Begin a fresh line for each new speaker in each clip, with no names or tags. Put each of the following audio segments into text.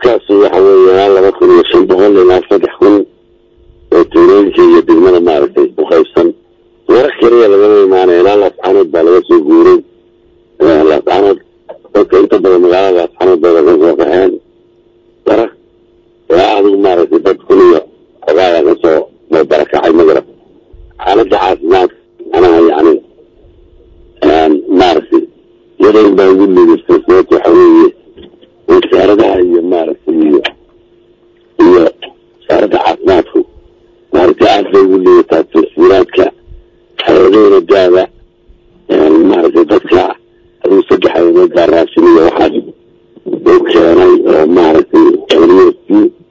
dadkaasi waxa weeyaan laba kun iyo shan boqol ilaa saddex kun oo tuulooyinka iyo degmada maaragtay u qaybsan warar keliya lagama imaanay ilaa laascanood baa laga soo guuray laascanood dadka inta badan magaalada laascanood bay laga soo qaxeen warar ilaa adigu maaragtay dad kun iyo xogaayaa kasoo barakacay magarab xaaladda caafimaadka manaha yani maaragtay yadayn baa ugu liidastay sababta waxa weeye wasaaradaha iyo maaragtay iyo iyo wasaaradda caafimaadku maaragtay aad bay ugu liidataa taswiiraadka hay-adahooda gaada maaragtay dadka aduu saddex ayadood baa raashin iyo waxaas u keenay oo maaragtay wnc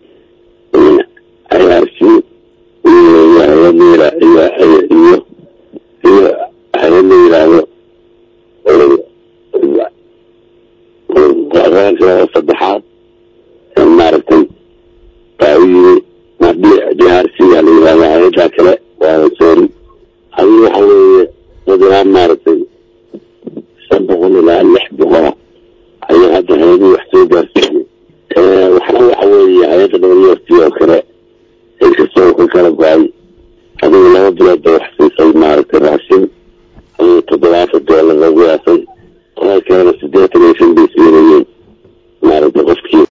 i r c iyo hay-ad la iyo iyo iyo hay-ad la yidhaahdo saddexaad maaragtay baa u yimi d r c aa la yidhahda hay-addaa kale waa soori adigu waxa weeye dad ilaa maaragtay